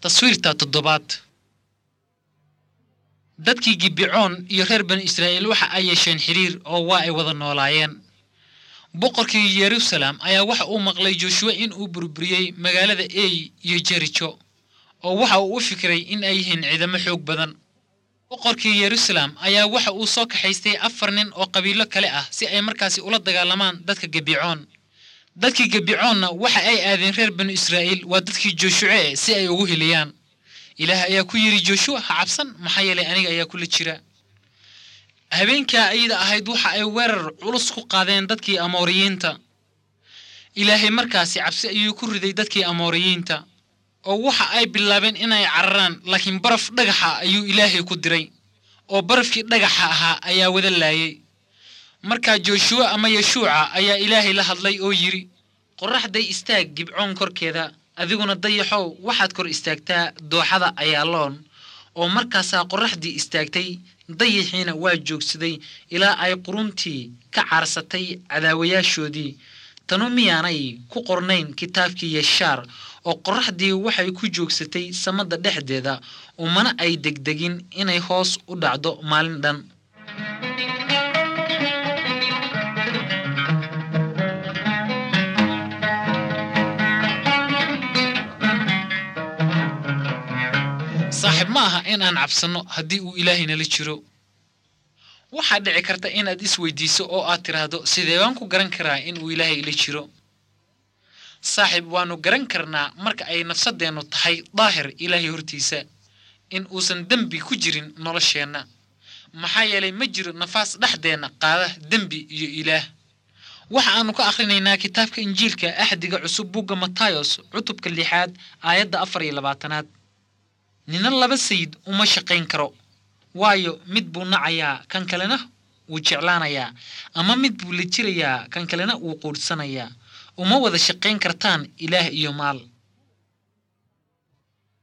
taswiirta toddobaad dadkii gibicoon iyo reer bani israa'iil waxa ay yeesheen xidhiir oo waa ay wada noolaayeen boqorkii yeruusaleem ayaa waxa uu maqlay jooshuwe in uu burburiyey magaalada ey iyo jerijo oo waxa uu u fikiray in ay yihiin ciidamo xoog badan boqorkii yeruusaleem ayaa waxa uu soo kaxaystay afar nin oo qabiilo kale ah si ay markaasi ula dagaalamaan dadka gebicoon dadkii gebicoonna waxa ay aadeen reer banu israa'iil waa dadkii jooshuce si ay ugu heliyaan ilaah ayaa ku yidhi jooshuwa ha cabsan maxaa yeelay aniga ayaa kula jira habeenkaa ayada ahayd waxa ay weerar culus ku qaadeen dadkii amooriyiinta ilaahay markaasi cabsi ayuu ku riday dadkii amooriyiinta oo waxa ay bilaabeen inay cararaan laakiin baraf dhagaxa ayuu ilaahay ku diray oo barafkii dhagaxa ahaa ayaa wada laayay markaa jooshuwa ama yeshuuca ayaa ilaahay la hadlay oo yidhi qorraxday istaag gibcoon korkeeda adiguna dayaxow waxaad kor istaagtaa dooxada ayaaloon oo markaasaa qorraxdii istaagtay dayaxiina waa joogsaday ilaa ay quruntii ka caarsatay cadaawayaashoodii tanu miyaanay ku qornayn kitaabkii yeshaar oo qorraxdii waxay ku joogsatay samada dhexdeeda umana ay degdegin inay hoos u dhacdo maalin dhan saaxiib ma aha in aan cabsanno haddii uu ilaahay nala jiro waxaa dhici karta inaad isweydiiso oo aad tidhaahdo sidee baan ku garan karaa in uu ilaahay ila jiro saaxiib waannu garan karnaa marka ay nafsadeennu tahay daahir ilaahay hortiisa in uusan dembi ku jirin nolosheenna maxaa yeelay ma jiro nafaas dhexdeenna qaada dembi iyo ilaah waxa aannu ka akhrinaynaa kitaabka injiilka axdiga cusub bugga matayos cutubka lixaad aayadda afar iyo labaatanaad nina laba sayid uma shaqayn karo waayo mid buu nacayaa kan kalena wuu jeclaanayaa ama mid buu la jirayaa kan kalena wuu quudhsanayaa uma wada shaqayn kartaan ilaah iyo maal